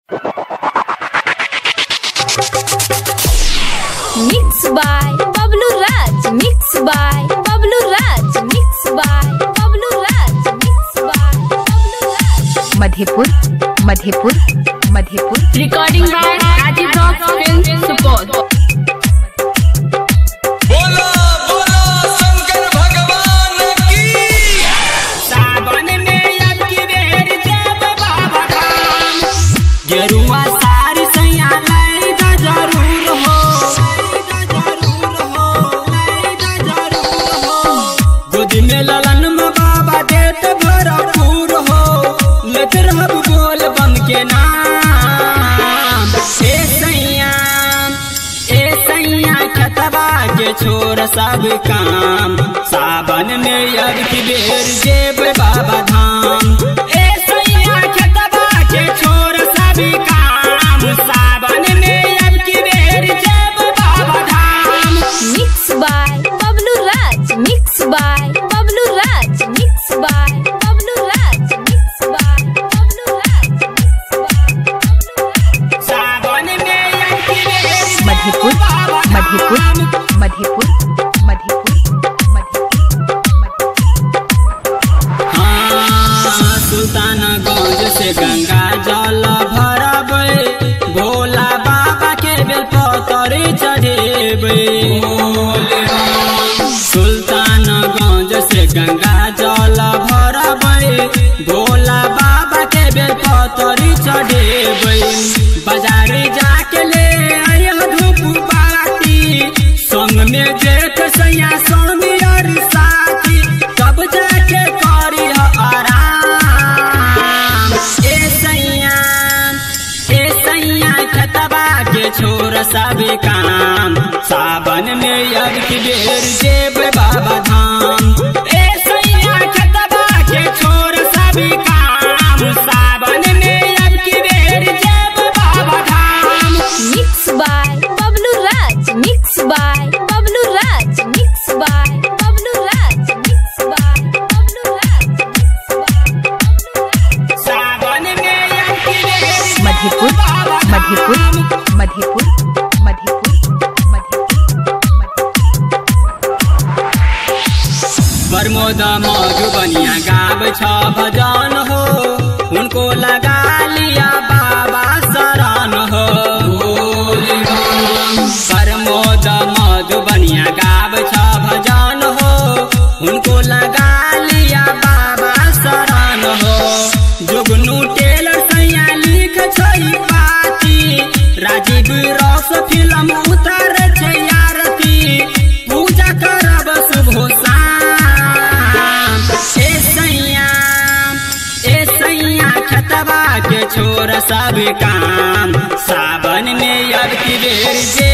Mix by Pablo Raj. Mix by Pablo Raj. Mix by Pablo Raj. Mix by Pablo Raj. Madhepur Madhepur Madhepur Recording by Adi Rock Film Support. बोलो बोलो शंकर भगवान की सावन में अब की बेर जब बाबा धाम गेरुआ सारी सैया लाई जा जरूर हो लाई जा जरूर हो लाई जा जरूर हो गोद में ललन में बाबा देत भरपूर हो लेत रहब बोल बम के नाम ए सैया ए सैया खतबा के छोड़ सब काम सावन में अब की बेर जेब बाबा धाम ए सैया खतबा के छोड़ सब काम सावन में अब की बेर जेब बाबा धाम Mix by Pablo Raj. Mix by Pablo Raj. Mix by Pablo Raj. Mix by Pablo Raj. Mix by Pablo Raj. सावन में अब की बेर जेब मधेपुर बाबा मधेपुर धाम। मधेपुर मधेपुर मधेपुर हाँ, सुल्तानगंज से गंगा जल भरबै भोला बाबा के बेलपतर चढ़ेबै सुल्तानगंज से गंगा जल भरबै भोला बाबा के बेलपतर चढ़ेबै बाजार जाके ले आयह धूप बाती संग में जेठ सैया स्वामी और साथी तब जाके करी आराम ए सैया ए सैया खतबा के छोर सब काम सावन में अब की बेर जेब बाबा धाम ए सैया खतबा के छोर सब काम सावन में अब की बेर जेब बाबा धाम Mix by Pablo Raj. Mix by Pablo Raj. Mix by Pablo Raj. Mix by Pablo Raj. Mix by Pablo Raj. सावन में अब की बेर मधेपुर बाबा मधेपुर धाम। मधेपुर मधेपुर प्रमोद मधुबनिया गाब छ भजन हो उनको लगा लिया बाबा शरण हो प्रमोद मधुबनिया गाब छ भजन हो उनको लगा लिया बाबा शरण हो जुगनू टेलर सैया लिख छै पाती राजीव रस फिल्म उतर छै आरती पूजा करब शुभ शाम ए सैया ए सैया खतबा के छोर सब काम सावन में अब की बेर जे